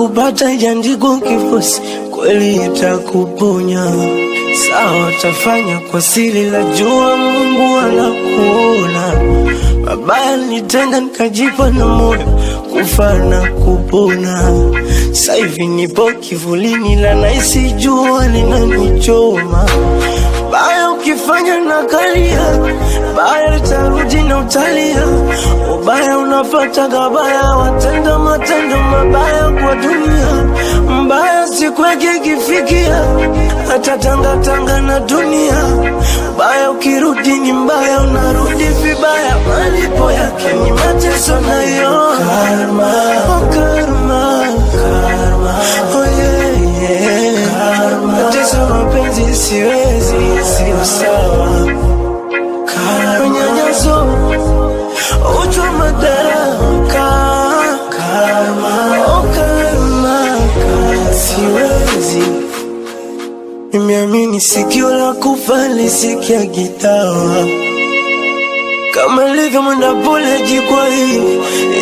kupata ijaandikwa kifosi, kweli itakuponya. Sawa, tafanya kwa siri, la jua Mungu anakuona. Mabaya nitenda nikajipa na moyo kufa na kupona. Sasa hivi nipo kivulini, la naisi jua linanichoma. Baya ukifanya na kalia, baya litarudi na utalia. Ubaya unapata gabaya, watenda matendo mabaya kwa dunia. Mbaya siku yake ikifikia, hata tangatanga na dunia. Baya ukirudi ni mbaya, unarudi vibaya. Malipo yake ni mateso nayo karma, oh karma, karma, oh yeah, yeah. Karma. Mateso mapenzi siwezi, sio sawa. Karma. Unyanyaso, uchu madaraka. Karma, oh karma, karma. Siwezi Nimeamini sikio la kufa lisikia gitawa kama ilivyo mwenda pole jikwa hii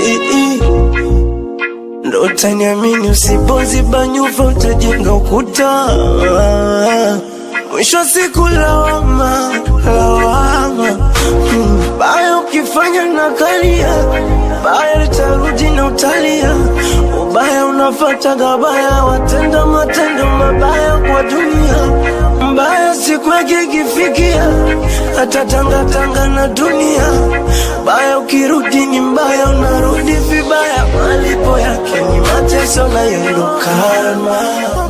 ndo utaniamini usipoziba nyufa utajenga ukuta mwisho wa siku lawama lawama Mm, baya ukifanya na kalia baya litarudi na utalia ubaya unafata gabaya watenda matendo mabaya kwa dunia mbaya siku yake ikifikia hata tangatanga na dunia baya ukirudi ni mbaya unarudi vibaya malipo yake ni mateso nayo ndo karma